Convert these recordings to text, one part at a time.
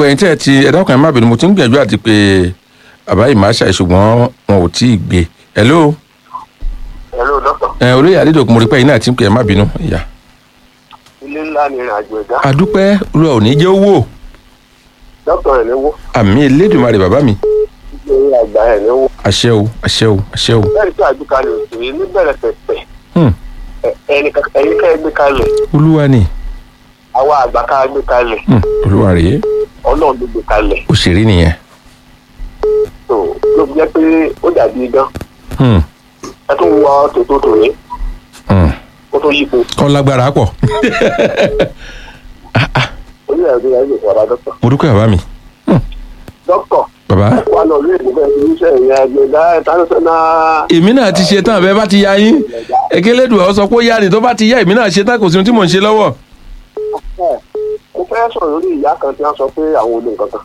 gbogbo ẹ̀yin tẹ́ ẹ ti ẹ dákun ẹ má bínú mo ti ń gbìyànjú àti pé bàbá yìí máa ṣàì ṣùgbọ́n wọn ò tí ì gbé hello hello doctor ẹ olóyè adédọ̀kun mo rí pé ẹ̀yin náà ti ń pè ẹ má bínú ìyá. ilé ńlá ni ìrìn àjò ẹ̀dá àdúpẹ́ olúwa ò ní jẹ́ owó doctor ẹ̀ léwó àmì elédùnmarè bàbá mi ilé àgbà ẹ̀ léwó àṣẹ o àṣẹ o àṣẹ o bẹ́ẹ̀ tí àgbékalẹ̀ òṣèré níbẹ̀rẹ̀ pẹ̀pẹ̀ Hmm, ẹ̀yin ká ẹ gbé kalẹ̀ olúwa ni àwa àgbà ká gbé kalẹ̀ Hmm, olúwa rèé ọlọ́run ló gbé kalẹ̀ òṣèré nìyẹn tó ló fi jẹ́ pé ó dàbí idán Hmm, ẹ tún wọ tòótọ́ tòní hmm. ó tó yípo kọ́ lágbára pọ̀ onílẹ̀ ẹ̀dùn yẹn lè fọwọ́ dọ́kítọ̀ mo dúpẹ́ bàbá mi dọ́kítọ̀ bàbá wà lọ lóye níbẹ̀ ní iṣẹ́ ìrìn àjò ẹ̀dá international èmi náà ti ṣe tán àbẹ bá ti ya yín ekeledùn ọ sọ pé ó yá ni tó bá ti yá èmi náà ṣe tán kò sí ohun tí mò ń ṣe lọ́wọ́ ẹ̀ mo fẹ́ sọ̀rọ̀ lórí ìyá kan tí wọ́n sọ pé àwọn olè nǹkan kan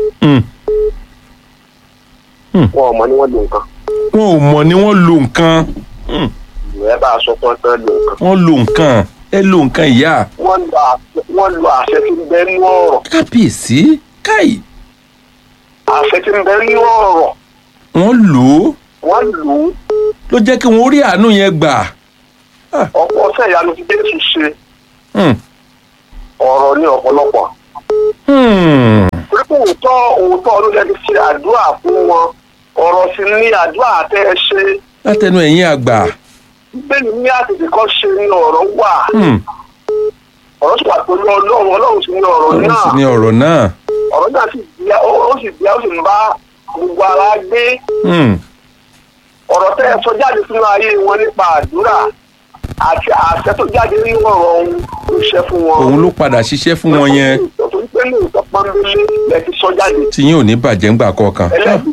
Hmm, wọn ò mọ ni wọ́n lo nǹkan wọn ò mọ̀ ni wọ́n lo nǹkan Hmm, ìwé bá a sọ fún ọ tán lo nǹkan wọ́n lo nǹkan ẹ lo nǹkan ìyá wọ́n lo àṣẹ wọ́n lo àṣẹ tí ń bẹ nínú ọ̀rọ̀ kábíyèsí káì àṣẹ tí ń bẹ nínú ọ̀rọ̀ wọ́n lò ó wọ́n lò ó ló jẹ́ kí wọ́n rí àánú yẹn gbà ọ̀pọ̀ ọ̀sẹ̀ ìyanu tí Jésù ṣe Hmm, ọ̀rọ̀ ní ọ̀pọ̀lọpọ̀ hmm. torí pé òótọ́ òótọ́ ló lẹ́ni ṣe àdúrà fún wọn ọ̀rọ̀ sì ní àdúrà tẹ́ ẹ ṣe látẹnu ẹ̀yin àgbà bẹ́ẹ̀ ní àtètè kọ́ ṣe ní ọ̀rọ̀ wà Hmm, ọ̀rọ̀ sì wà pẹ̀lú ọlọ́run ọlọ́run sì ní ọ̀rọ̀ ọ̀rọ̀ náà sì ni ọ̀rọ̀ náà ọ̀rọ̀ náà sì bí ó ó sì bí ó sì ń bá gbogbo ara gbé Hmm, ọ̀rọ̀ tẹ́ ẹ sọ jáde sínú ayé wọn nípa àdúrà àti àṣẹ tó jáde nínú ọ̀rọ̀ ohun ló ṣe fún wọn. òun ló padà ṣiṣẹ́ fún wọn yẹn torí pé lóòótọ́ pọ́nbélé lẹ ti sọ jáde tí yín ò ní bàjẹ́ ńgbà kọ̀ọ̀kan ẹlẹ́bi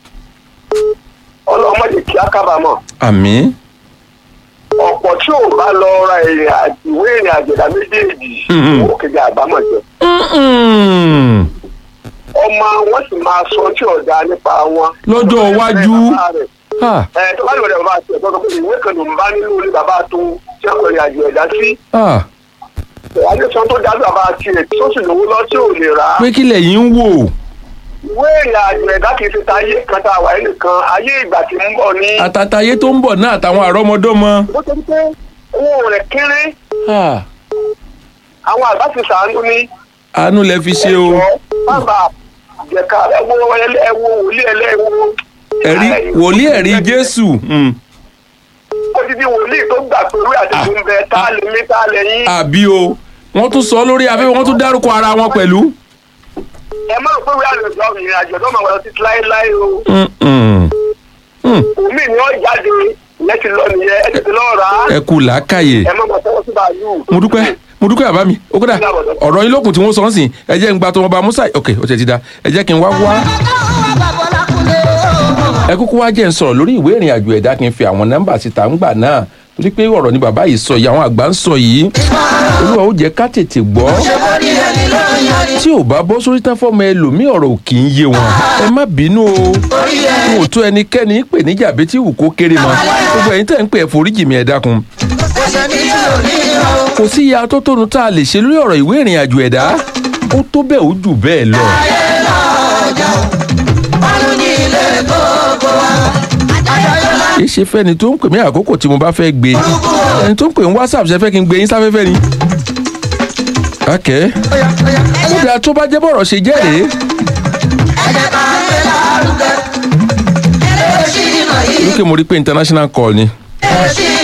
ọlọ́mọdé kí á kábàámọ̀ àmín ọ̀pọ̀ tí ò bá lọ ra ìrìn àjò ìwé ìrìn àjẹ̀dá méjèèjì Mhm. ó kéde àbámọ̀ jẹ Mm-mm. ọmọ wọn sì máa sọ tí ọ̀dà nípa wọn. Lọ́jọ́ iwájú. Ah, ẹ tó bá lè wọlé bàbá àti ẹ̀gbọ́n tó kọ́ ìwé kan ló ń bá nínú ilé bàbá tó tí wọ́n kọ ìrìn àjò ẹ̀dá sí ah. adéṣan tó dájú bàbá àti ẹ̀ tó sì lówó lọ tí ò lè rà á. pé kí lẹ̀yin ń wò ìwé ìrìn àjò ẹ̀dá kì í ṣe ta ayé kan tá a wà nìkan ayé ìgbà tí ń bọ̀ ní. àtàtàyé tó ń bọ̀ náà àtàwọn àrọ́mọdọ́mọ. bó ṣe ń pé owó rẹ̀ kéré Ah, àwọn àgbà ti sàánú ní. àánú lẹ fi ṣe o bàbá jẹ̀ka ẹ̀wọ̀ ẹ̀wọ̀ wòlíì ẹlẹ́wọ̀. ẹ̀rí wòlíì ẹ̀rí Jésù Mm. odidi wòlíì tó gbà pé orí àdéhùn ń bẹ tá a lè mí tá a lè yín. àbí o wọ́n tún sọ lórí afẹ́fẹ́ wọ́n tún dárúkọ ara wọn pẹ̀lú. ẹ má rò pé orí àlejò ìrìn àjò tó máa wọ títí láéláé o. Mm-mm. Mm. omi ni ó jáde ìyẹn ti lọ nìyẹn ẹ tètè lọ rà á. ẹ kú làákàyè ẹ má mọ sọ́wọ́ sí bàálù. mo dúpẹ́ mo dúpẹ́ àbá mi ó kódà ọ̀rọ̀ yín lókun tí wọ́n sọ ń sìn ẹ jẹ́ ń gba tó wọn bá musa ok ó ti ti da ẹ jẹ́ kí n wá wá ẹ kúkú wá jẹ́ ń sọ̀rọ̀ lórí ìwé ìrìn àjò ẹ̀dá kí n fi àwọn nọ́mbà síta ń gbà náà torí pé ọ̀rọ̀ ni bàbá yìí sọ yìí àwọn àgbà ń sọ yìí olúwa ó jẹ́ ká tètè gbọ́ tí ò bá bọ́ sórí tán fọ́mọ ẹlòmíì ọ̀rọ̀ ò kì í yé wọn ẹ má bínú o n ò tó ẹnikẹ́ni pè níjà bí tí wù kó kéré mọ́ gbogbo ẹ̀yin tẹ́ ń pè ẹ foríjì mi ẹ dákun kò sí iye atótónu tá a lè ṣe lórí ọ̀rọ̀ ìwé ìrìn àjò ẹ̀dá ó tó bẹ́ẹ̀ ó jù bẹ́ẹ̀ lọ. kì í ṣe fẹ́ni tó ń pè mí àkókò tí mo bá fẹ́ gbé ẹni tó ń pè ní whatsapp ṣe fẹ́ kí n gbé yín sáfẹ́fẹ́ ni. akẹ́ kódà tó bá jẹ́ bọ̀rọ̀ ṣe jẹ́ rèé. lókè mo rí pé international call ni.